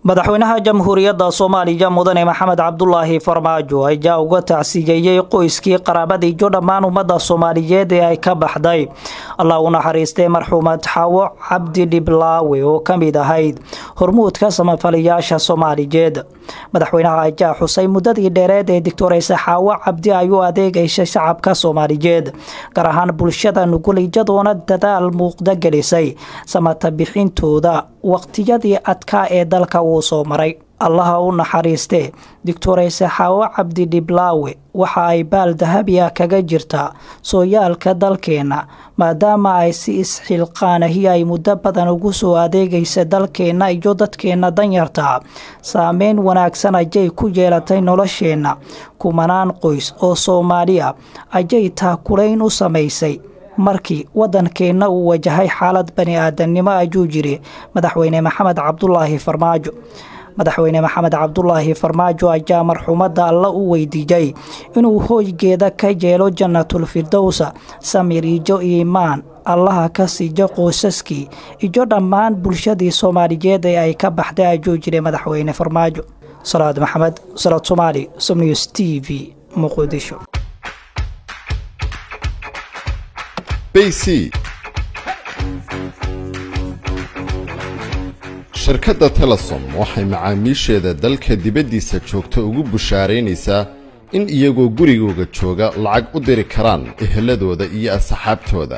madaxweynaha jamhuuriyadda soomaaliya mudane maxamed cabdulaahi farmaajo ayaa uga tacsiyeeyey qoyskii qaraabadii jo dhammaan ummadda soomaaliyeed ee ay ka baxday allah u naxariistay marxuumad xaawo cabdi dhiblaawe oo ka mid ahayd hormuudka samafaliyaasha soomaaliyeed madaxweynaha ayaa xusay muddadii dheereed ee doctoreyse xaawo cabdi ay u adeegaysay shacabka soomaaliyeed gaar ahaan bulshada nugul iyadoona dadaal muuqda gelisay samata bixintooda waqtiyadii adkaa ee dalka uu soo maray allaha u naxariistee doctoreyse xaawo cabdi dhiblaawe waxa ay baal dahabiya kaga jirtaa sooyaalka dalkeenna maadaama ay si isxilqaanahi ay muddo badan ugu soo adeegaysa dalkeenna iyo dadkeenna danyarta saameyn wanaagsan ayay ku yeelatay nolosheenna kumanaan qoys oo soomaaliya ayay taakulayn u samaysay markii waddankeenna uu wajahay xaalad bani aadamnimo ayuu jiri madaxweyne maxamed cabdulaahi farmaajo madaxweyne maxamed cabdulaahi farmaajo ayaa marxuumadda alla u weydiiyey inuu hooygeeda ka yeelo jannatul firdowsa samir ijo iimaan allaha ka siiyo qoysaskii iyo dhammaan bulshadii soomaaliyeed ee ay ka baxday ayuu jiray madaxweyne farmaajo salaad maxamed salaad somaali somnews t v muqdisho bc shirkadda telesom waxay macaamiisheeda dalka dibaddiisa joogta ugu bushaaraynaysaa in iyagoo gurigooga jooga lacag u diri karaan eheladooda iyo asxaabtooda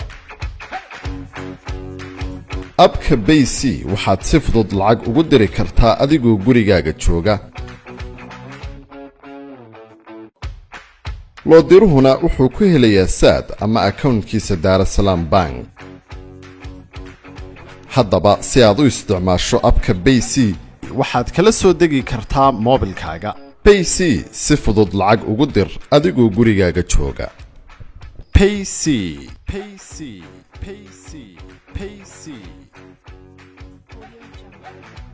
abka bay c waxaad si fudud lacag ugu diri kartaa adigoo gurigaaga jooga loodiruhuna wuxuu ku helayaa saad ama akawntkiisa daarasalaam bank haddaba si aad u isticmaasho abka bay c waxaad kala soo degi kartaa moobilkaaga bay c si fudud lacag ugu dir adigoo gurigaaga jooga payc payc payc payc